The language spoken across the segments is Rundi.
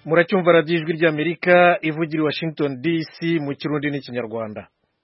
muracyumva radiyo ijwi ry'amerika ivugira i washington dc mu kirundi n'ikinyarwanda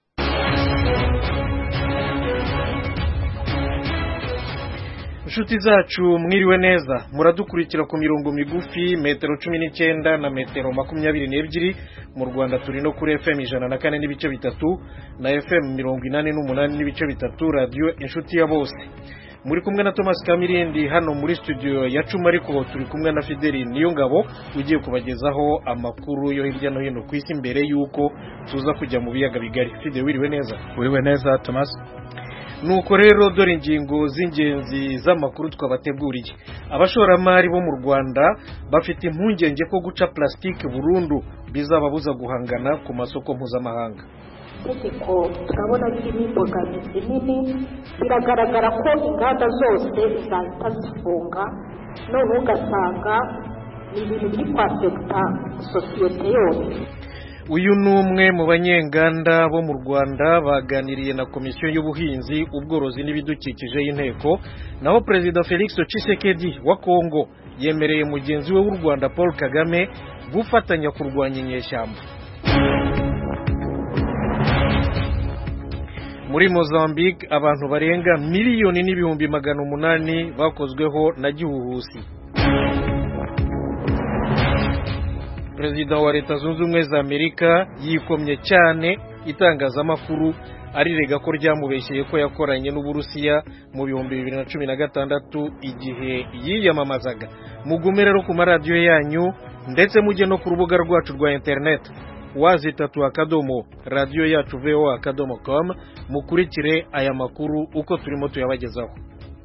inshuti zacu mwiriwe neza muradukurikira ku mirongo migufi metero cumi n'icyenda na metero makumyabiri n'ebyiri mu rwanda turi no kuri fm ijana na kane n'ibice bitatu na fm mirongo inani n'umunani n'ibice bitatu radiyo inshuti ya bose muri kumwe na thomas kamirindi hano muri studio ya cumi ariko turi kumwe na fideli niyongabo ugiye kubagezaho amakuru yo hirya no hino ku isi mbere y'uko tuza kujya mu biyaga bigari fideli wiriwe neza wiriwe neza thomas nuko rero dore ingingo z'ingenzi z'amakuru twabateguriye abashoramari bo mu rwanda bafite impungenge ko guca plastique burundu bizababuza guhangana ku masoko mpuzamahanga itegeko turabona ririmo imbogamizi nini biragaragara ko inganda zose zahita zifunga noneho ugasanga ni ibintu biri kwafekita sosiyete yose uyu ni umwe mu banyenganda bo mu rwanda baganiriye na komisiyo y'ubuhinzi ubworozi n'ibidukikije y'inteko naho perezida felix Tshisekedi wa kongo yemereye mugenzi we w'u rwanda paul kagame gufatanya kurwanya inyeshyamba muri mozambique abantu barenga miliyoni n'ibihumbi magana umunani bakozweho na gihuhusi perezida wa leta zunze ubumwe za amerika yikomye cyane itangazamakuru arirega ko ryamubeshyeye ko yakoranye n'uburusiya mu bihumbi bibiri na cumi na gatandatu igihe yiyamamazaga mugume rero ku maradiyo yanyu ndetse mujye no ku rubuga rwacu rwa interineti wazitatu akadomo radiyo yacu voa akadomo com mukurikire aya makuru uko turimo tuyabagezaho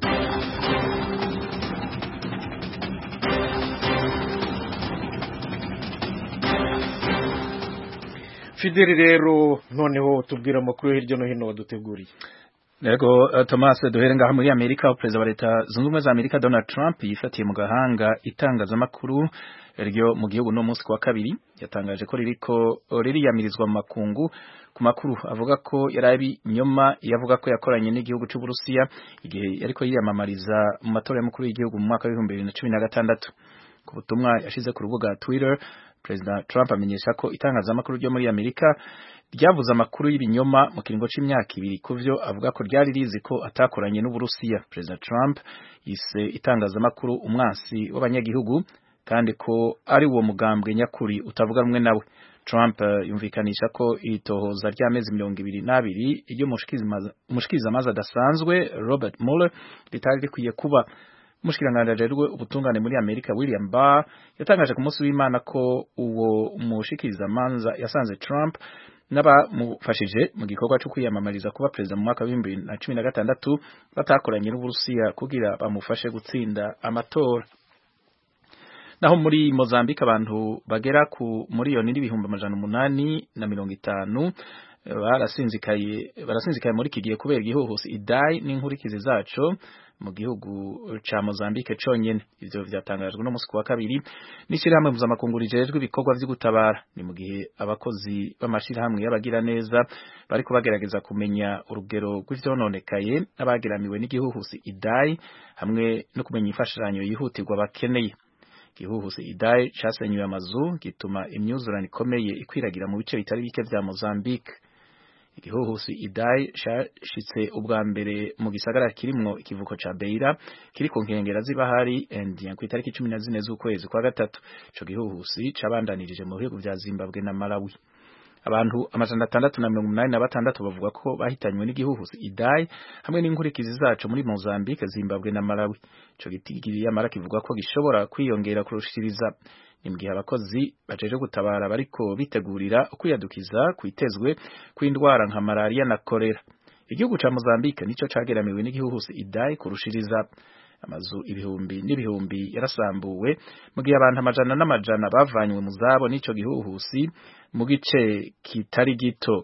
fideli rero noneho tubwira amakuru hirya no hino waduteguriye Yego uh, Thomas duhere ngaha muri Amerika perezida wa leta zunze ubumwe za Amerika Donald Trump yifatiye mu gahanga itangazamakuru ryo mu gihugu no munsi kwa kabiri yatangaje ko ririko ririyamirizwa mu makungu ku makuru avuga ko yarabi nyoma yavuga ko yakoranye n'igihugu cy'u Burusiya igihe yariko yiyamamariza mu matora y'umukuru w'igihugu mu mwaka wa 2016 ku butumwa yashize ku rubuga Twitter President Trump amenyesha ko itangazamakuru ryo muri Amerika ryavuze amakuru y'ibinyoma mu kiringo c'imyaka ibiri kuvyo avuga ko ryari rizi ko atakoranye n'Uburusiya. President Trump yise itangazamakuru umwansi w'abanyagihugu kandi ko ari uwo mugambwe nyakuri utavuga rumwe nawe. Trump uh, yumvikanisha ko itohoza ry'amezi mirongo ibiri n'abiri ry'umushikirizamanza adasanzwe Robert Mueller ritari rikwiye kuba Mushikiranganje ajejwe ubutungane muri Amerika William Barr yatangaje ku munsi w'Imana ko uwo mushikirizamanza yasanze Trump n'abamufashije mu gikorwa cyo kwiyamamariza kuba perezida mu mwaka wa 2016 batakoranye n'Uburusiya kugira bamufashe gutsinda amatora naho muri Mozambique abantu bagera ku miliyoni n'ibihumbi amajana umunani na mirongo itanu barasinzikaye barasinzikaye muri iki gihe kubera igihuhusi idai n'inkurikizi zaco mu gihugu ca Mozambique conyene ivyo vyatangajwe no musi wa kabiri n'ishirahamwe mpuzamakungu rijejwe ibikorwa vyo gutabara ni mu gihe abakozi b'amashirahamwe y'abagira neza bariko bagerageza kumenya urugero rw'ivyononekaye n'abageramiwe n'igihuhusi idai hamwe no kumenya imfashanyo yihutirwa bakeneye igihuhusi idai casenyuye amazu gituma imyuzurane ikomeye ikwiragira mu bice bitari bike vya Mozambique igihuhusi idai cashitse ubwa mbere mu gisagara kirimwo ikivuko ca Beira kiri ku nkengera z'ibahari India ku itariki 14 z'ukwezi kwa gatatu ico gihuhusi cabandanirije mu bihugu vya Zimbabwe na Malawi abantu amajana atandatu na mirongo umunani na batandatu bavuga ko bahitanywe n'igihuhusi idai hamwe n'inkurikizi zaco muri Mozambique Zimbabwe na Malawi ico gitigiri yamara kivuga ko gishobora kwiyongera kurushiriza ni mugihe abakozi bajeje gutabara bariko bitegurira ukwiyadukiza kwitezwe kw'indwara nka malaria na kolera igihugu ca Mozambique nico cageramiwe n'igihuhusi idai kurushiriza amazu ibihumbi n'ibihumbi yarasambuwe mu gihe abantu amajana n'amajana bavanywe mu zabo n'ico gihuhusi mu gice kitari gito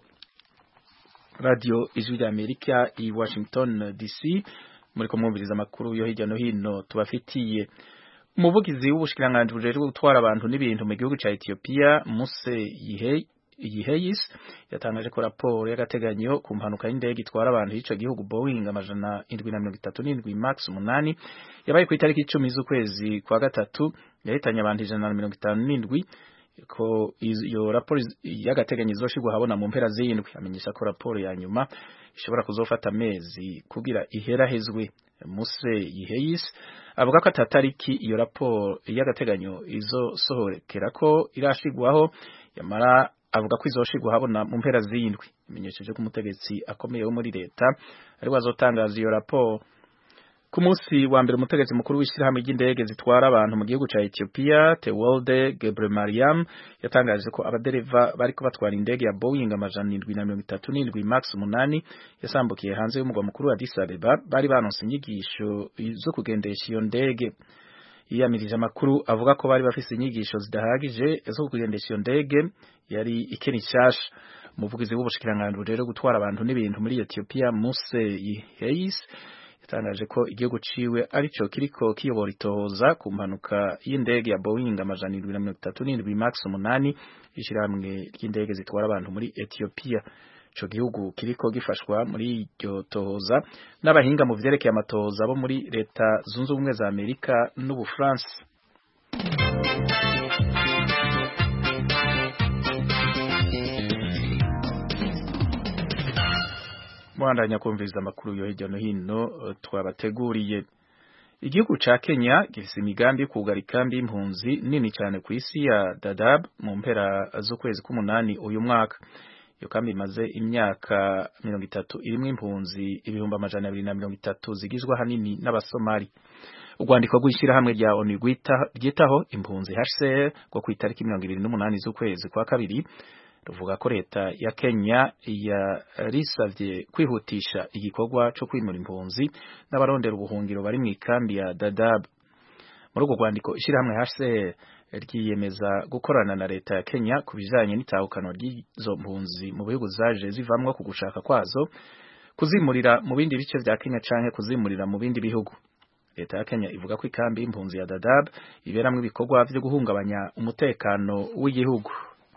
radio ijwi rya Amerika i Washington DC muriko mwumviriza amakuru yo hirya no hino tubafitiye umuvugizi w'ubushikiranganje bujejwe gutwara abantu n'ibintu mu gihugu ca Ethiopia Muse Yihe Yiheyis yatangaje ko raporo y'agateganyo ku mpanuka y'indege itwara abantu y'ico gihugu Boeing amajana indwi na mirongo itatu n'indwi max umunani yabaye ku itariki icumi z'ukwezi kwa gatatu yahitanye abantu ijana na mirongo itanu n'indwi ko iyo raporo y'agateganyo izoshirwa habona mu mpera z'indwi amenyesha ko raporo ya nyuma ishobora kuzofata amezi kugira iherahezwe Muse Yiheyis avuga ko atatariki iyo raporo y'agateganyo izosohokera ko irashigwaho yamara avuga ko izoshirwa habona mu mpera z'indwi imenyesheje ko umutegetsi akomeye wo muri leta ari wazotangaza iyo raporo ku munsi wa mbere umutegetsi mukuru w'ishyirahamwe ry'indege zitwara abantu mu gihugu ca Ethiopia Tewolde Gebremariam yatangaje ko abadereva bariko batwara indege ya Boeing amajana indwi na mirongo itatu n'indwi max umunani yasambukiye hanze y'umugwa mukuru wa Addis Abeba bari baronse inyigisho zo kugendesha iyo ndege yiyamirije amakuru avuga ko bari bafise inyigisho zidahagije zo kugendesha iyo ndege yari ikeni nshasha umuvugizi w'ubushikiranganji rero gutwara abantu n'ibintu muri Ethiopia Muse Yiheyis yatangaje ko igihugu ciwe arico kiriko kiyobora itohoza ku mpanuka y'indege ya Boeing amajana indwi na mirongo itatu n'indwi max umunani ishirahamwe ry'indege zitwara abantu muri Ethiopia ico gihugu kiriko gifashwa muri iryo tohoza n'abahinga mu vyerekeye amatohoza bo muri leta zunze ubumwe za Amerika n'Ubufaransa mwandanya kumviriza amakuru yo hirya no hino twabateguriye igihugu ca Kenya gifise imigambi yo kugara ikambi y'impunzi nini cyane ku isi ya Dadaab mu mpera z'ukwezi k'umunani uyu mwaka iyo kambi imaze imyaka mirongo itatu irimwo impunzi ibihumbi amajana abiri na mirongo itatu zigizwe ahanini n'abasomali urwandiko rw'ishyirahamwe rya ONU ryitaho impunzi HCR rwo ku itariki mirongo ibiri n'umunani z'ukwezi kwa kabiri ruvuga ko leta ya Kenya yarisavye kwihutisha igikorwa co kwimura impunzi n'abarondera ubuhungiro bari mu ikambi ya Dadaab muri urwo rwandiko ishyirahamwe HCR ryiyemeza gukorana na leta ya Kenya ku bijanye n'itahukano ry'izo mpunzi mu bihugu zaje zivamwo ku gushaka kwazo kuzimurira mu bindi bice vya Kenya canke kuzimurira mu bindi bihugu leta ya Kenya ivuga ko ikambi y'impunzi ya Dadaab iberamwo ibikorwa vyo guhungabanya umutekano w'igihugu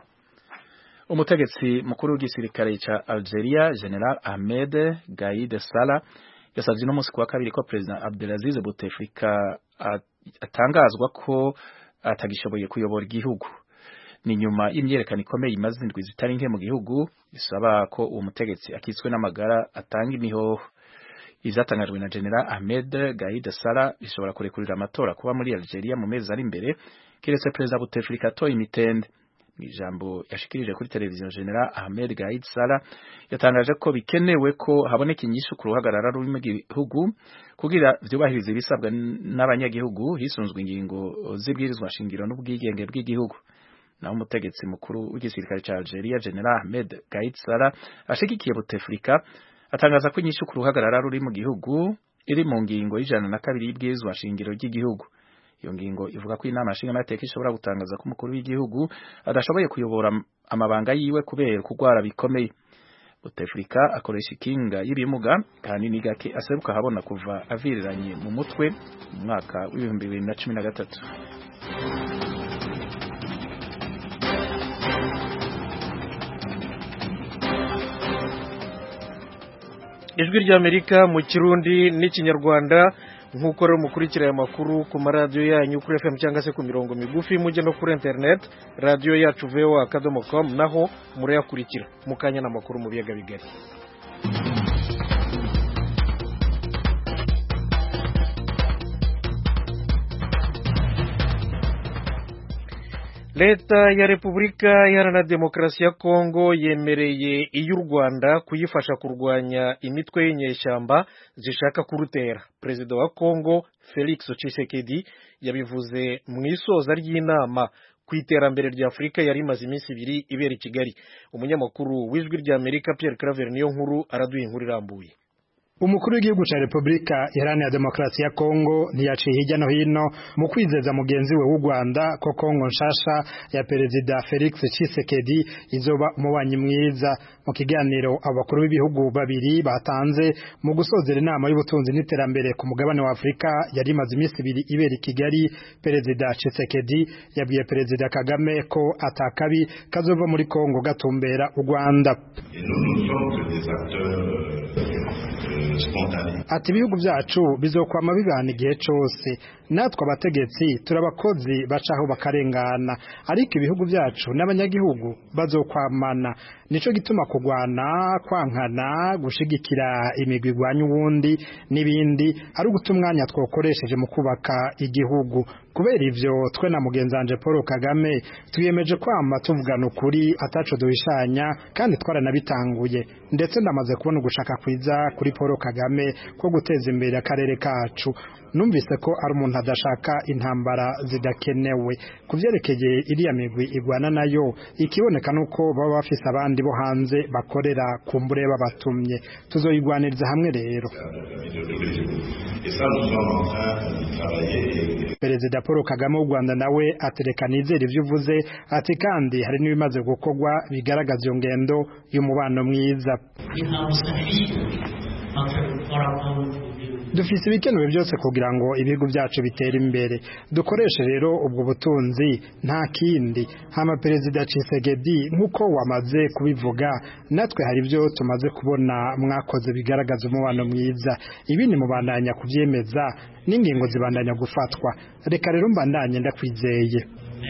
umutegetsi mukuru w'igisirikare ca Algeria General Ahmed Gaid Salah yasavye no musi kuwa kabiri ko President Abdelaziz Bouteflika atangazwa ko atagishoboye kuyobora igihugu ni nyuma y'imyerekano ikomeye imaze indwi zitari nke mu gihugu bisaba ko uwo mutegetsi akitswe n'amagara atanga imihoho ivyatangajwe na General Ahmed Gaid Salah bishobora kurekurira amatora kuba muri Algeria mu mezi ari imbere kiretse President Bouteflika atoye imitende ijambo yashikirije kuri televiziyo General Ahmed Gaid Salah yatangaje ko bikenewe ko haboneka inyishu ku ruhagarara ruri mu gihugu kugira vyubahirize ibisabwa n'abanyagihugu hisunzwe ingingo z'ibwirizwa shingiro n'ubwigenge bw'igihugu naho umutegetsi mukuru w'igisirikare ca Algeria General Ahmed Gaid Salah ashigikiye Bouteflika atangaza ko inyishu ku ruhagarara ruri mu gihugu iri mu ngingo y'ijana na kabiri y'ibwirizwa shingiro ry'igihugu iyo ngingo ivuga ko inama nshingamateka ishobora gutangaza ko umukuru w'igihugu adashoboye kuyobora amabanga yiwe kubera kurwara bikomeye Bouteflika akoresha ikinga y'ibimuga kandi ni gake aseruka habona kuva aviriranye mu mutwe mu mwaka w'ibihumbi bibiri na cumi na gatatu ijwi ry'amerika mu kirundi n'ikinyarwanda nk'uko rero mukurikira aya makuru ku maradiyo yanyu kuri fm cyangwa se ku mirongo migufi mujye no kuri internet radiyo yacu voa akadomo com naho murayakurikira mu kanya n'amakuru mu biyaga bigari leta ya repubulika iharanira demokarasi ya kongo yemereye iy'u rwanda kuyifasha kurwanya imitwe y'inyeshyamba zishaka kurutera perezida wa kongo felix tshisekedi yabivuze mu isoza ry'inama ku iterambere rya afurika yari imaze iminsi ibiri ibera i kigali umunyamakuru w'ijwi ry'amerika pierre claver niyo nkuru araduha inkuru irambuye umukuru w'igihugu ca Repubulika Iharanira Demokarasi ya Kongo ntiyaciye hirya no hino mu kwizeza mugenzi we w'u Rwanda ko Kongo nshasha ya Perezida Felix Tshisekedi izoba umubanyi mwiza mu kiganiro abakuru b'ibihugu babiri batanze mu gusozera inama y'ubutunzi n'iterambere ku mugabane wa Afurika yari imaze iminsi ibiri ibera i Kigali Perezida Tshisekedi yabwiye Perezida Kagame ko atakabi kazova muri Kongo gatumbera u Rwanda ati ibihugu byacu bizokwama bibana igihe cyose natwe abategetsi turabakozi bacaho bakarengana ariko ibihugu byacu n'abanyagihugu bazokwamana nico gituma kugwana kwankana gushigikira imigwi igwanya uwundi n'ibindi ari uguta umwanya twokoresheje mu kubaka igihugu kubera ivyo twe na mugenzanje Paul Kagame twiyemeje kwama tuvugana ukuri ataco duhishanya kandi twaranabitanguye ndetse ndamaze kubona ugushaka kwiza kuri Paul Kagame ko guteza imbere akarere kacu numvise ko ari umuntu adashaka intambara zidakenewe kuvyerekeye iriya migwi igwana nayo ikiboneka nuko baba bafise abandi bo hanze bakorera kumbure babatumye tuzoyigwaniriza hamwe rero Perezida Paul Kagame w'u Rwanda nawe atereka nizera ivyo uvuze ati kandi hari n'ibimaze gukorwa bigaragaza iyo ngendo y'umubano mwiza dufise ibikenewe byose kugira ngo ibihugu byacu bitere imbere dukoreshe rero ubwo butunzi nta kindi hama perezida Tshisekedi nk'uko wamaze kubivuga natwe hari ibyo tumaze kubona mwakoze bigaragaza umubano mwiza ibindi mubandanya kubyemeza n'ingingo zibandanya gufatwa reka rero mbandanye ndakwizeye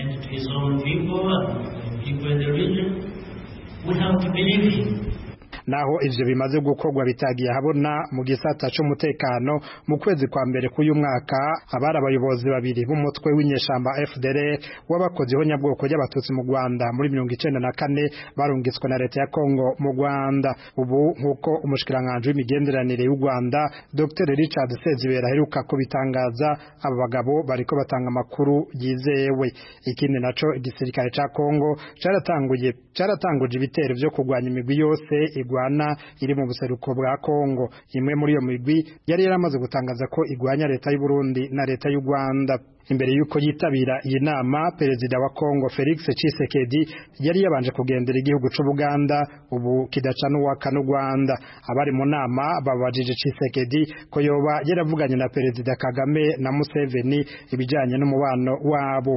naho ivyo bimaze gukorwa bitagiye habona mu gisata c'umutekano mu kwezi kwa mbere k'uyu mwaka abari abayobozi babiri b'umutwe w'inyeshamba FDL w'abakoziho nyabwoko y'abatutsi mu Rwanda muri mirongo icenda na kane barungitswe na leta ya Kongo mu Rwanda ubu nk'uko umushikiranganje w'imigenderanire y'u Rwanda Dr Richard Sezibera aheruka kubitangaza aba bagabo bariko batanga amakuru yizewe ikindi naco igisirikare ca Kongo caratanguye caratanguje ibitero vyo kurwanya imigwi yose igwana iri mu buseruko bwa Kongo imwe muri iyo migwi yari yaramaze gutangaza ko igwanya leta y'u Burundi na leta y'u Rwanda imbere yuko yitabira iyi nama perezida wa Kongo Felix Tshisekedi yari yabanje kugendera igihugu c'u Buganda ubu kidaca n'uwaka n'u Rwanda abari mu nama babajije Tshisekedi ko yoba yaravuganye na perezida Kagame na Museveni ibijanye n'umubano wabo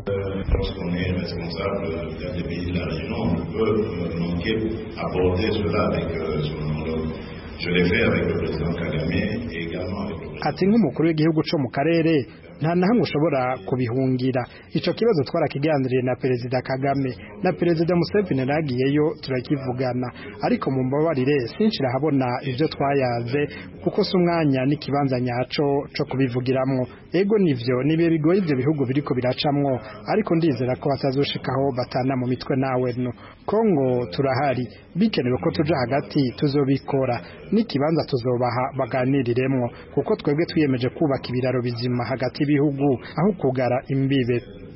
Je l'ai fait avec le président Kagame et également avec le ati nk'umukuru w'igihugu co mu karere nta na hamwe ushobora kubihungira ico kibazo twarakiganiriye na perezida Kagame na perezida Museveni nagiyeyo turakivugana ariko mu mbabarire sinshira habona ivyo twayaze kuko si umwanya n'ikibanza nyaco co kubivugiramwo ego nivyo nibihe bigoye ivyo bihugu biriko biracamwo ariko ndizera ko batazoshikaho batana mu mitwe nawe no Kongo turahari bikenewe ko tuja hagati tuzobikora n'ikibanza tuzobaha baganiriremwo kuko twebwe twiyemeje kubaka ibiraro bizima hagati y'ibihugu aho kugara imbibe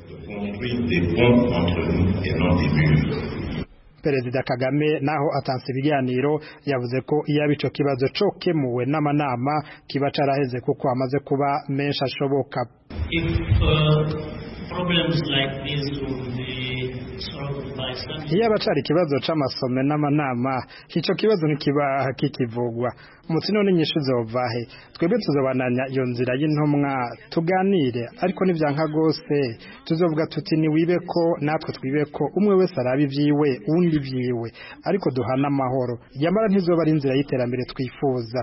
Perezida Kagame naho atanse ibiganiro yavuze ko iyo ico kibazo cokemuwe n'amanama kiba caraheze kuko amaze kuba menshi ashoboka If uh, problems like this would be solved by some iyo abacari ikibazo c'amasome n'amanama ico kibazo ntikiba kikivugwa umuti none inyishu zovahe twebwe tuzobananya iyo nzira y'intumwa tuganire ariko nivyanka gose tuzovuga tuti ni wibe ko natwe twibe ko umwe wese araba ivyiwe uwundi ivyiwe ariko duhana amahoro yamara ntizoba ari inzira y'iterambere twifuza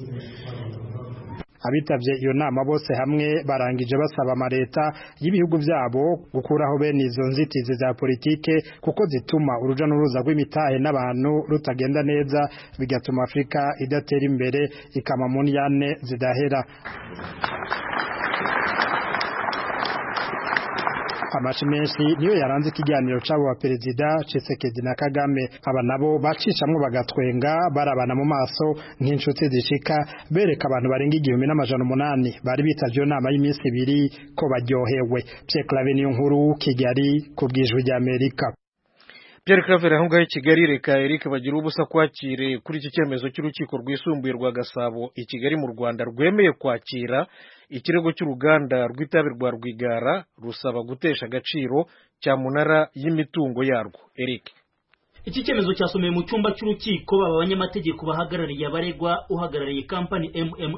abitavye iyo nama bose hamwe barangije basaba amareta y'ibihugu vyabo gukuraho bene izo nzitizi za politike kuko zituma uruja n'uruza rw'imitahe n'abantu rutagenda neza bigatuma Afrika idatera imbere ikama mu nyane zidahera amashi menshi niyo yaranze ikiganiro c'abo ba perezida Tshisekedi na Kagame aba nabo bacicamwo bagatwenga barabana mu maso nk'inshuti zishika bereka abantu barenga igihumbi n'amajana umunani bari bitavye iyo nama y'iminsi ibiri ko baryohewe Pierre Claver niyo nkuru Kigali ku bwijwi rya Amerika Pierre Claver aho ngaho i Kigali reka Eric bagira ubusa kwakire kuri iki cyemezo cy'urukiko rwisumbuye rwa Gasabo i Kigali mu Rwanda rwemeye kwakira ikirego cy'uruganda rw'itabi rwa Rwigara rusaba gutesha agaciro cyamunara y'imitungo yarwo Eric iki cyemezo cyasomeye mu cyumba cy'urukiko baba abanyamategeko bahagarariye abaregwa uhagarariye kampani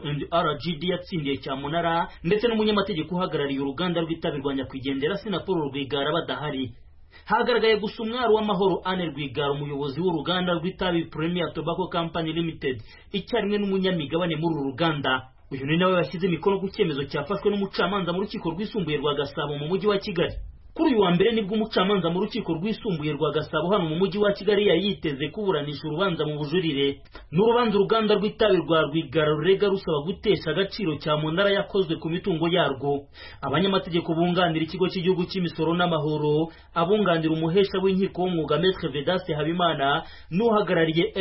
MM&RGD yatsindiye cyamunara ndetse n'umunyamategeko uhagarariye uruganda rw'itabi rwa nyakwigendera Sinapolo Rwigara badahari hagaragaye gusa umwari w'amahoro Anne Rwigara umuyobozi w'uruganda rw'itabi Premier Tobacco Company Limited icyarimwe n'umunyamigabane muri uru ruganda uyu ni nawe washyize imikono ku cyemezo cyafashwe n'umucamanza mu rukiko rwisumbuye rwa Gasabo mu mujyi wa Kigali kuri uyu wa mbere nibwo umucamanza mu rukiko rwisumbuye rwa Gasabo hano mu mujyi wa Kigali yari yiteze kuburanisha urubanza mu bujurire n'urubanza uruganda rw'itabi rwa Rwigara rurega rusaba gutesha agaciro cya munara yakozwe ku mitungo yarwo abanyamategeko bunganira ikigo cy'igihugu cy'imisoro n'amahoro abunganira umuhesha w'inkiko w'umwuga Maître Vedaste Habimana n'uhagarariye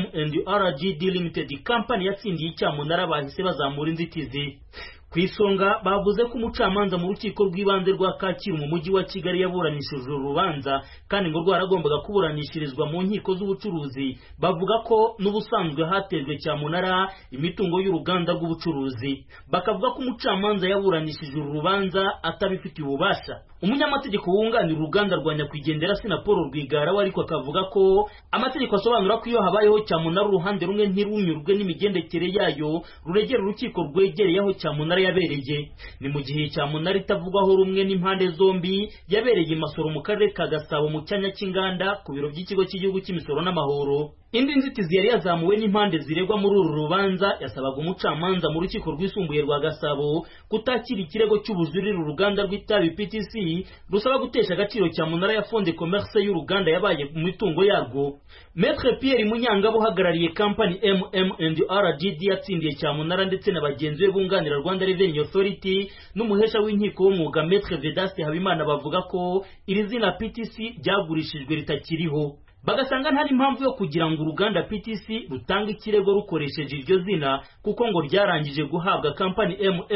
MM&RGD Limited company yatsindiye icyamunara bahise bazamura inzitizi ku isonga bavuze ko umucamanza mu rukiko rw'ibanze rwa Kacyiru mu mujyi wa Kigali yaburanishije uru rubanza kandi ngo rwaragombaga kuburanishirizwa mu nkiko z'ubucuruzi bavuga ko n'ubusanzwe hatejwe cyamunara imitungo y'uruganda rw'ubucuruzi bakavuga ko umucamanza yaburanishije uru rubanza atabifitiye ububasha umunyamategeko wunganira uruganda rwa nyakwigendera Sinapolo Rwigara we ariko akavuga ko amategeko asobanura ko iyo habayeho cyamunara uruhande rumwe ntirunyurwe n'imigendekere yayo ruregera urukiko rwegereye aho cyamunara yabereye ni mu gihe cyamunara itavugwaho rumwe n'impande zombi yabereye i Masoro mu karere ka Gasabo mu cyanya cy'inganda ku biro by'ikigo cy'igihugu cy'imisoro n'amahoro indi nzitizi yari yazamuwe n'impande ziregwa muri uru rubanza yasabaga umucamanza mu rukiko rwisumbuye rwa Gasabo kutakira ikirego cy'ubujurire uruganda rw'itabi PTC rusaba gutesha agaciro cya munara ya fonde commerce y'uruganda yabaye mu mitungo yarwo Maître Pierre Munyangabo uhagarariye company MM&RGD yatsindiye cya munara ndetse na bagenzi be bunganira Rwanda Revenue Authority n'umuhesha w'inkiko w'umwuga Maître Vedaste Habimana bavuga ko iri zina PTC ryagurishijwe ritakiriho bagasanga nta impamvu yo kugira ngo uruganda PTC rutanga ikirego rukoresheje iryo zina kuko ngo ryarangije guhabwa kampani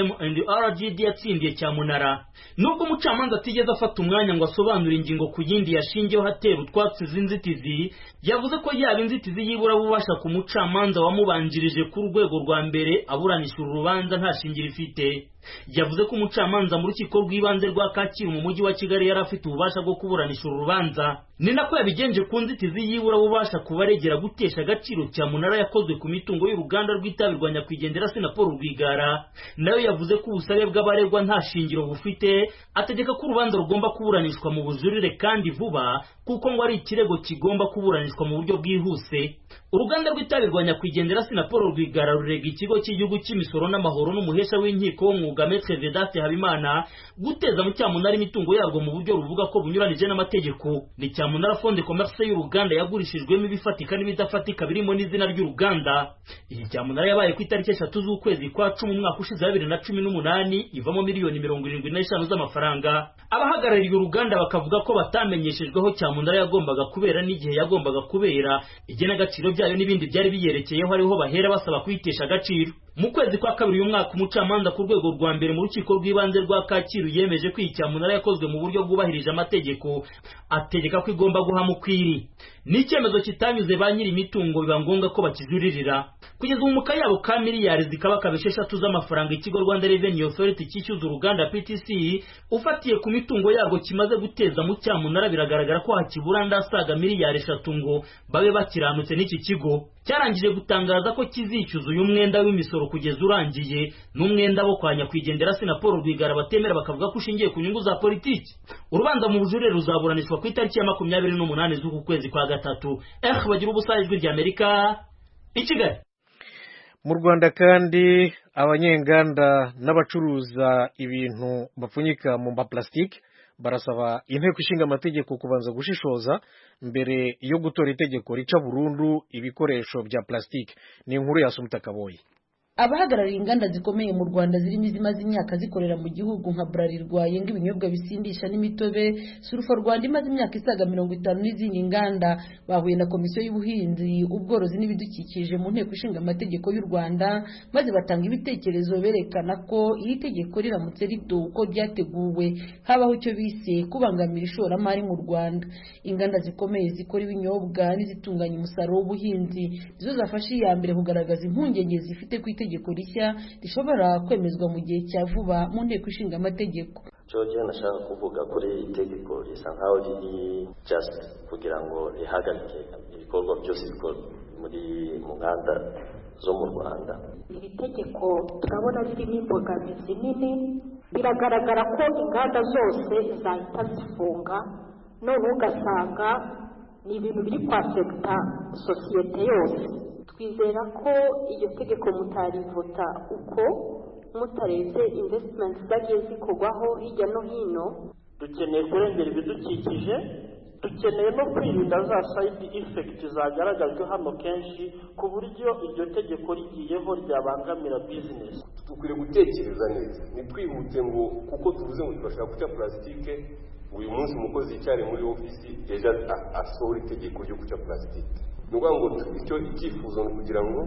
MM&RGD yatsindiye cyamunara nubwo umucamanza atigeze afata umwanya ngo asobanure ingingo ku yindi yashingiyeho hatera utwatsi z'inzitizi yavuze ko yaba inzitizi yibura bubasha ku mucamanza wamubanjirije ku rwego rwa mbere aburanisha uru rubanza nta shingiro ifite yavuze ko umucamanza mu rukiko rw'ibanze rwa Kacyiru mu mujyi wa Kigali yari afite ububasha bwo kuburanisha uru rubanza ni nako yabigenje ku nzitizi yibura bubasha kubaregera gutesha agaciro cya munara yakozwe ku mitungo y'uruganda rw'itabi rwa nyakwigendera Sinapolo Rwigara nayo yavuze ko ubusabe bw'abaregwa nta shingiro bufite ategeka ko urubanza rugomba kuburanishwa mu bujurire kandi vuba kuko ngo ari ikirego kigomba kuburanishwa mu buryo bwihuse uruganda rw'itabi rwa nyakwigendera Sinapolo Rwigara rurega ikigo cy'igihugu cy'imisoro n'amahoro n'umuhesha w'inkiko w'umwuga Maître Vedaste Habimana guteza mu cyamunara imitungo yarwo mu buryo ruvuga ko bunyuranije n'amategeko ni cyamunara fonde commerce y'uruganda yagurishijwemo ibifatika n'ibidafatika birimo n'izina ry'uruganda iyi cyamunara yabaye ku itariki eshatu z'ukwezi kwa cumi umwaka ushize wa bibiri na cumi n'umunani ivamo miliyoni mirongo irindwi n'eshanu z'amafaranga abahagarariye uruganda bakavuga ko batamenyeshejweho cyamunara yagombaga kubera n'igihe yagombaga kubera igenagaciro byayo n'ibindi byari biyerekeyeho ariho bahera basaba kuyitesha agaciro mu kwezi kwa kabiri uyu mwaka umucamanza ku rwego rwa mbere mu rukiko rw'ibanze rwa Kacyiru yemeje ko iyi cyamunara yakozwe mu buryo bwubahirije amategeko ategeka ko igomba guhama ukwiri ni icyemezo kitanyuze ba nyiri imitungo biba ngombwa ko bakijuririra kugeza ubu mu kayabo ka miliyari zikaba kabisha eshatu z'amafaranga ikigo Rwanda Revenue Authority cyishyuza uruganda PTC ufatiye ku mitungo yarwo kimaze guteza mu cyamunara biragaragara ko hakibura ndasaga miliyari eshatu ngo babe bakiranutse n'iki kigo cyarangije gutangaza ko kizishyuza uyu mwenda w'imisoro kugeza urangiye n'umwenda wo kwa nyakwigendera Sinapolo Rwigara batemera bakavuga ko ushingiye ku nyungu za politiki urubanza mu bujurire ruzaburanishwa ku itariki ya makumyabiri n'umunani z'uku kwezi kwa gatatu eh bagira ubusa ijwi rya Amerika i Kigali mu rwanda kandi abanyenganda n'abacuruza ibintu bapfunyika mu mapulasitike barasaba inteko ishinga amategeko kubanza gushishoza mbere yo gutora itegeko rica burundu ibikoresho bya pulasitike ni inkuru ya Sumita Kaboyi abahagarariye inganda zikomeye mu rwanda zirimo izimaze imyaka zikorera mu gihugu nka burarirwa yenga ibinyobwa bisindisha n'imitobe surufa rwanda imaze imyaka isaga mirongo itanu n'izindi nganda bahuye na komisiyo y'ubuhinzi ubworozi n'ibidukikije mu nteko ishinga amategeko y'u rwanda maze batanga ibitekerezo berekana ko iri tegeko riramutse rito uko ryateguwe habaho icyo bise kubangamira ishoramari mu rwanda inganda zikomeye zikora ibinyobwa n'izitunganya umusaruro w'ubuhinzi nizo zafashe iya mbere kugaragaza impungenge zifite ku itegeko rishya rishobora kwemezwa mu gihe cya vuba mu nteko ishinga amategeko George nashaka kuvuga kuri itegeko risa nkaho riri just kugira ngo rihagarike ibikorwa byose bikorwa muri mu nganda zo mu Rwanda iri tegeko turabona ririmo imbogamizi nini biragaragara ko inganda zose zahita zifunga none ugasanga ni ibintu biri kwafekita sosiyete yose twizera ko iryo tegeko mutarivota uko mutarebye invesitimenti zagiye zikorwaho hirya no hino dukeneye kurengera ibidukikije dukeneye no kwirinda za sayidi ifekiti zagaragajwe hano kenshi ku buryo iryo tegeko rigiyeho ryabangamira bizinesi dukwiriye gutekereza neza ntitwihute ngo kuko tuvuze ngo turashaka guca purasitike uyu munsi umukozi yicyari muri ofisi ejo asohora itegeko ryo guca purasitike ni ukuvuga ngo icyo icyifuzo ni ukugira ngo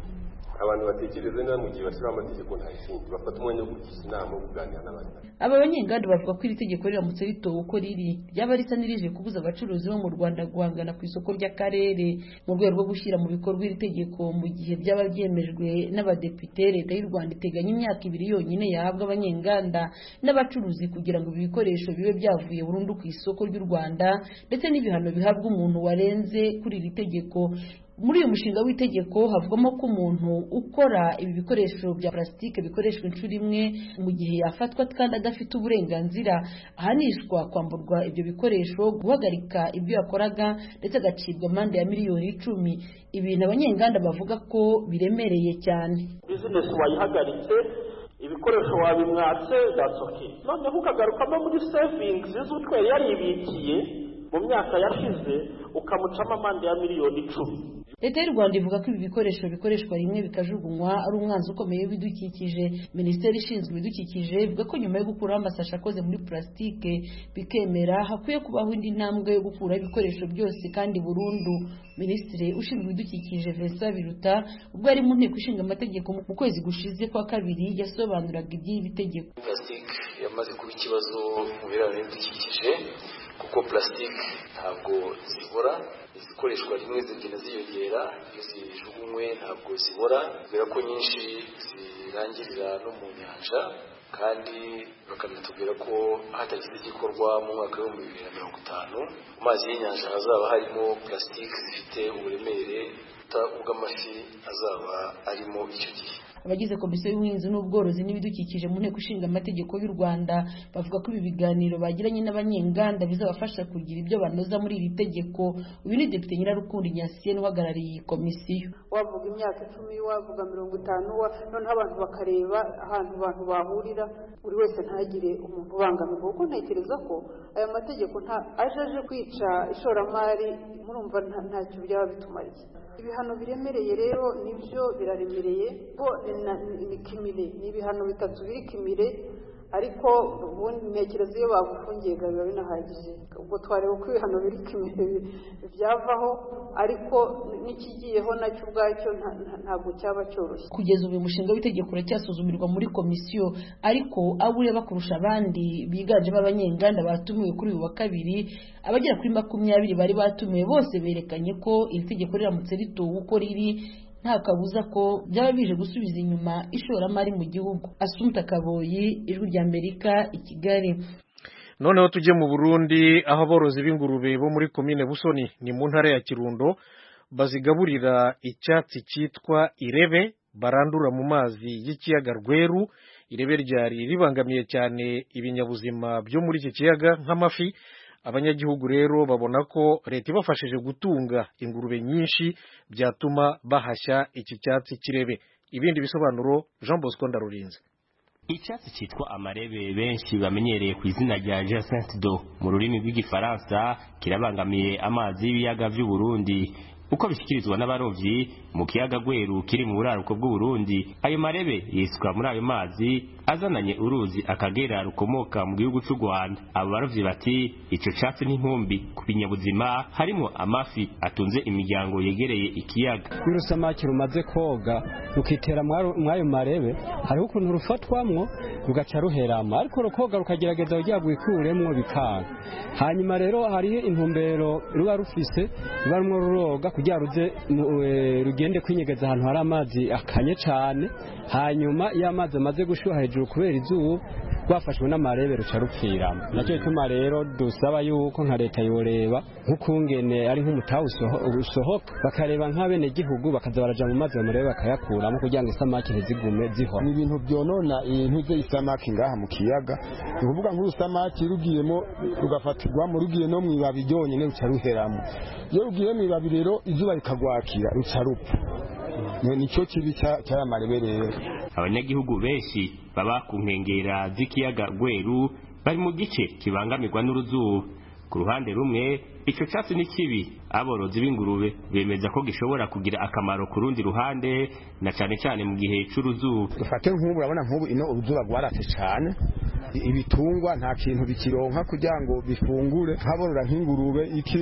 abantu batekereze neza mu gihe bashyiraho amategeko nta kindi bafata umwanya wo kugisha inama wo kuganira n'abandi aba banyenganda bavuga ko iri tegeko riramutse ritowe uko riri ryaba risa n'irije kubuza abacuruzi bo mu rwanda guhangana ku isoko ry'akarere mu rwego rwo gushyira mu bikorwa iri tegeko mu gihe byaba byemejwe n'abadepite leta y'u rwanda iteganya imyaka ibiri yonyine yahabwa abanyenganda n'abacuruzi kugira ngo ibi bikoresho bibe byavuye burundu ku isoko ry'u rwanda ndetse n'ibihano bihabwa umuntu warenze kuri iri tegeko muri uyu mushinga w'itegeko havugamo ko umuntu ukora ibi bikoresho bya plastique bikoreshwa inshuro imwe mu gihe yafatwa kandi adafite uburenganzira ahanishwa kwamburwa ibyo bikoresho guhagarika ibyo yakoraga ndetse agacibwa amande ya miliyoni icumi ibintu abanyenganda bavuga ko biremereye cyane bizinesi wayihagaritse ibikoresho wabimwatse that's okay noneho ukagarukamo muri savings z'utwe yaribikiye mu myaka yashize ukamucamo amande ya miliyoni icumi leta y'u rwanda ivuga ko ibi bikoresho bikoreshwa rimwe bikajugunywa ari umwanzi ukomeye w'ibidukikije minisiteri ishinzwe ibidukikije ivuga ko nyuma yo gukuraho amasashi akoze muri purasitike bikemera hakwiye kubaho indi ntambwe yo gukuraho ibikoresho byose kandi burundu minisitiri ushinzwe ibidukikije vincent biruta ubwo yari mu nteko ishinga amategeko mu kwezi gushize kwa kabiri yasobanuraga iby'iri tegeko purasitike yamaze kuba ikibazo mu birebana n'ibidukikije kuko purasitike ntabwo zibora izikoreshwa rimwe zigenda ziyongera iyo zijugunywe ntabwo zibora kubera ko nyinshi zirangirira no mu nyanja kandi bakanatubwira ko hatagize igikorwa mu mwaka w'ibihumbi bibiri na mirongo itanu mu mazi y'inyanja hazaba harimo purasitike zifite uburemere ubw'amafi azaba arimo icyo gihe abagize komisiyo y'ubuhinzi n'ubworozi n'ibidukikije mu nteko ishinga amategeko y'u rwanda bavuga ko ibi biganiro bagiranye n'abanyenganda bizabafasha kugira ibyo banoza muri iri tegeko uyu ni depite nyirarukundo nyasiyeni uhagarariye iyi komisiyo wavuga imyaka icumi wavuga mirongo itanu noneho abantu bakareba ahantu abantu bahurira buri wese ntagire umuntu ubangamirwa kuko ntekereza ko aya mategeko aje aje kwica ishoramari murumva ntacyo byaba bitumariye ibihano biremereye rero nibyo biraremereye ko ni kimire ni ibihano bitatu biri kimire ariko ubundi ntekereza iyo bagufungiye biba binahagije ubwo twareba uko ibihano biri kimire byavaho ariko n'ikigiyeho nacyo ubwacyo ntabwo cyaba cyoroshye kugeza ubu uyu mushinga w'itegeko uracyasuzumirwa muri komisiyo ariko abo ureba kurusha abandi biganjemo abanyenganda batumiwe kuri uyu wa kabiri abagera kuri makumyabiri bari batumiwe bose berekanye ko iri tegeko riramutse ritowe uko riri nta kabuza ko byaba bije gusubiza inyuma ishoramari mu gihugu asumta kaboyi ijwi ry'amerika i kigali noneho tujye mu burundi aho aborozi b'ingurube bo muri komine busoni ni mu ntara ya kirundo bazigaburira icyatsi cyitwa irebe barandura mu mazi y'ikiyaga rweru irebe ryari ribangamiye cyane ibinyabuzima byo muri iki kiyaga nk'amafi abanyagihugu rero babona ko leta ibafashije gutunga ingurube nyinshi byatuma bahashya iki cyatsi kirebe ibindi bisobanuro jean bosco ndarurinze icyatsi cyitwa amarebe benshi bamenyereye ku izina rya jacinthe do mu rurimi rw'igifaransa kirabangamiye amazi y'ibiyaga by'u Burundi uko bishyikirizwa n'abarovyi mu kiyaga gweru kiri mu buraruko bw'uburundi ayo marebe yisuka muri ayo mazi azananye uruzi akagera rukomoka mu gihugu c'u rwanda abo barovyi bati ico catsi n'inkumbi ku binyabuzima harimwo amafi atunze imiryango yegereye ikiyaga iyo urusamaki rumaze koga rukitera mw'ayo marebe hariho ukuntu rufatwamwo rugaca ruherama ariko rukoga rukagerageza kugira ngo wikuremwo bikanga hanyuma rero hariho intumbero ruba rufise ruba rumwe ruroga kugira ruze rugende kwinyegeza ahantu hari amazi akanye cyane hanyuma iyo amazi amaze gushyuha hejuru kubera izuba rwafashwe n'amarebe ruca rupfiramo nacyo gituma rero dusaba yuko nka leta yoreba nk'ukungene ari nk'umutaha usohoka bakareba nk'abenegihugu bakaza baraja mu mazi amarebe bakayakuramo kugira ngo isamaki ntizigume zihora ni ibintu byonona ibintu by'isamaki ngaha mu kiyaga ni ukuvuga nk'urusamaki rugiyemo rugafatirwamo rugiye no mu ibabi ryonyine ruca ruheramo iyo rugiye mu ibabi rero izuba rikagwakira ruca rupfa nicyo kibi cy'aya marebe rero abanyagihugu benshi baba ku nkengera z'ikiyaga gweru bari mu gice kibangamirwa n'uruzuba ku ruhande rumwe ico catsi ni kibi aborozi b'ingurube bemeza ko gishobora kugira akamaro ku rundi ruhande na cane cane mu gihe c'uruzuba dufate nk'ubu urabona nk'ubu ino uruzuba rwaratse cane ibitungwa nta kintu bikironka kugira ngo bifungure nkaborora nk'ingurube iki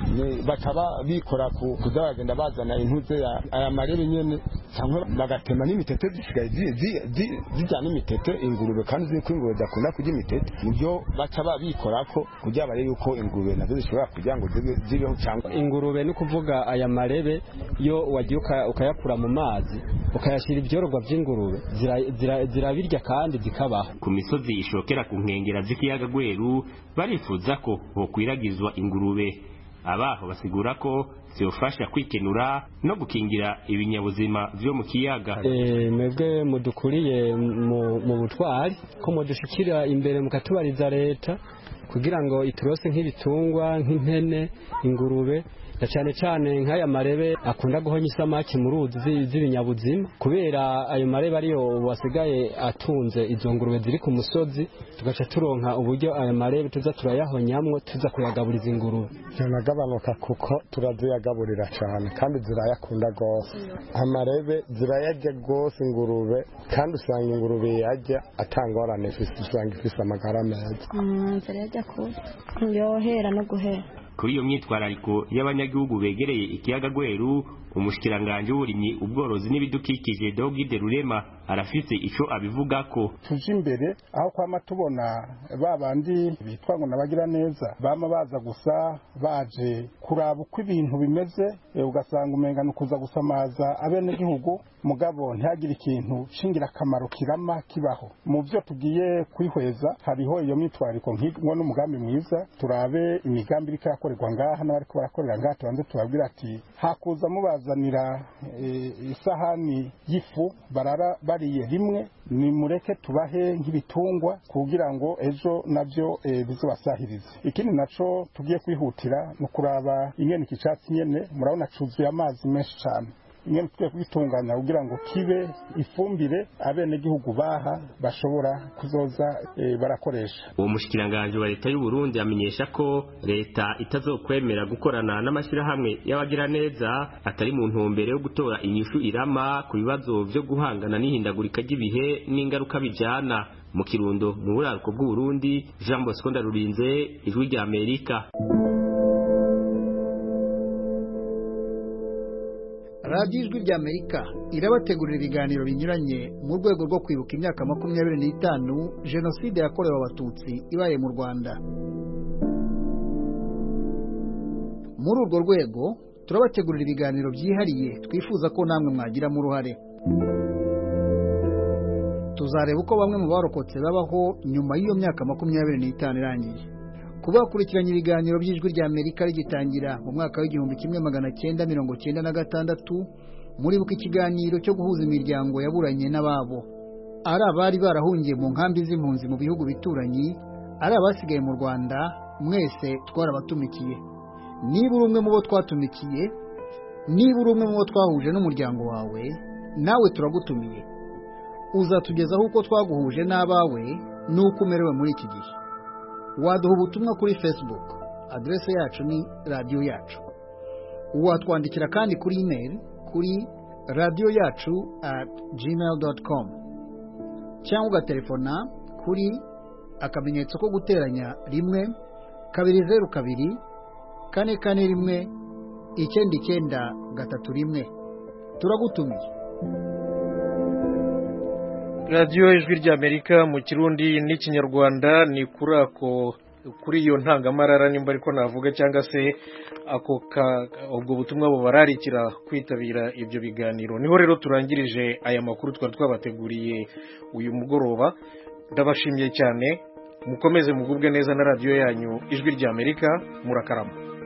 bakaba bikora kuza bagenda bazana intuze aya marebe nyene cyangwa bagatema n'imitete zisigaye zijyana imitete ingurube kandi uzi ko ingurube zidakunda kurya imitete nibyo baca babikorako kugira barebe yuko ingurube nazo zishobora kugira ngo zibeho cyangwa ingurube ni ukuvuga aya marebe iyo wagiye ukayakura mu mazi ukayashyira ibyororwa by'ingurube zirabirya kandi zikabaho ku misozi ishokera ku nkengera z'ikiyaga gweru barifuza ko hokwiragizwa ingurube abaho basigura ko zibafasha kwikenura no gukingira ibinyabuzima vyo mu kiyaga mwebwe mudukuriye mu butwari ko mudushikira imbere mukatubariza leta kugira ngo iturose nk'ibitungwa nk'impene ingurube na cyane cyane nk'aya marebe akunda guhonya isamaki mu ruzi z'ibinyabuzima kubera ayo marebe ariyo wasigaye atunze izo ngurube ziri ku musozi tugaca turonka uburyo aya marebe tuza turayahonyamwo tuza kuyagaburiza ingurube yanagabanuka kuko turaziyagaburira cyane kandi zirayakunda rwose amarebe zirayarya rwose ingurube kandi usanga ingurube yajya atangorane usanga ifise amagara meza zirayarya kubi yohera no guhera kuri iyo myitwarariko y'abanyagihugu begereye ikiyaga gweru umushikiranganje w'uburimyi ubworozi n'ibidukikije Dogide Rurema arafise ico abivuga ko tuje imbere aho kwama tubona ba bandi bitwa ngo nabagira neza bama baza gusa baje kuraba uko ibintu bimeze ugasanga umenga ni ukuza gusamaza abenegihugu mugabo ntihagire ikintu shingirakamaro kirama kibaho mu byo tugiye kwihweza hariho iyo myitwariko nk'ingo n'umugambi mwiza turabe imigambi iriko irakorerwa ngaha n'abariko barakorera ngaha tubanze tubabwira ati hakuza mubazanira isahani y'ifu barara bariye rimwe nimureke tubahe nk'ibitungwa kugira ngo ejo nabyo bizobasahirize ikindi naco tugiye kwihutira ni ukuraba ingene iki catsi nyene murabona cuzuye amazi menshi cane ingene tugiye kubitunganya kugira ngo kibe ifumbire abenegihugu baha bashobora kuzoza e, barakoresha uwo mushikiranganje wa leta y'u Burundi amenyesha ko leta itazokwemera gukorana n'amashyirahamwe y'abagira neza atari mu ntumbero yo gutora inyishu irama ku bibazo vyo guhangana n'ihindagurika ry'ibihe n'ingaruka bijana mu kirundo mu buraruko bw'u Burundi Jean Bosco Ndarurinze ijwi rya Amerika radiyo ijwi rya amerika irabategurira ibiganiro binyuranye mu rwego rwo kwibuka imyaka makumyabiri n'itanu jenoside yakorewe abatutsi ibaye mu rwanda muri urwo rwego turabategurira ibiganiro byihariye twifuza ko namwe mwagiramo uruhare tuzareba uko bamwe mu barokotse babaho nyuma y'iyo myaka makumyabiri n'itanu irangiye kuba bakurikiranye ibiganiro by'ijwi rya amerika rigitangira mu mwaka w'igihumbi kimwe magana cyenda mirongo cyenda na gatandatu muribuka ikiganiro cyo guhuza imiryango yaburanye n'ababo ari abari barahungiye mu nkambi z'impunzi mu bihugu bituranyi ari abasigaye mu rwanda mwese twarabatumikiye niba uri umwe mu bo twatumikiye niba uri umwe mu bo twahuje n'umuryango wawe nawe turagutumiye uzatugezaho uko twaguhuje n'abawe n'uko umerewe muri iki gihe waduha ubutumwa kuri facebook aderese yacu ni radiyo yacu watwandikira kandi kuri email kuri radiyo yacu at gmail dot com cyangwa ugatelefona kuri akamenyetso ko guteranya rimwe kabiri zeru kabiri kane kane rimwe icyenda icyenda gatatu rimwe turagutumiye radiyo ijwi ry'amerika mu kirundi n'ikinyarwanda ni kuri ako kuri iyo ntangamarara nimba ariko navuga cyangwa se ako ubwo butumwa bubararikira kwitabira ibyo biganiro niho rero turangirije aya makuru twari twabateguriye uyu mugoroba ndabashimiye cyane mukomeze mugubwe neza na radiyo yanyu ijwi ry'amerika murakarama